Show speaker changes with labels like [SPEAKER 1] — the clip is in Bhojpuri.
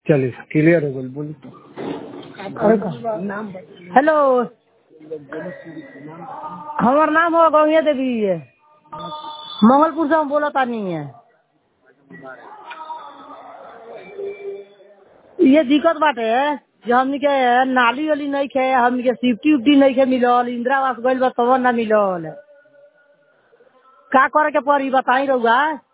[SPEAKER 1] चलिए क्लियर हो गई बोली
[SPEAKER 2] हेलो हमार नाम हो गौया देवी है मंगलपुर से हम बोला तानी है ये दिक्कत बाटे जो हमनी के नाली वाली नहीं खे हमनी के सिफ्टी उफ्टी नहीं खे मिलल इंदिरा आवास गइल बा तब ना मिलल का करे के पड़ी बताई रहुआ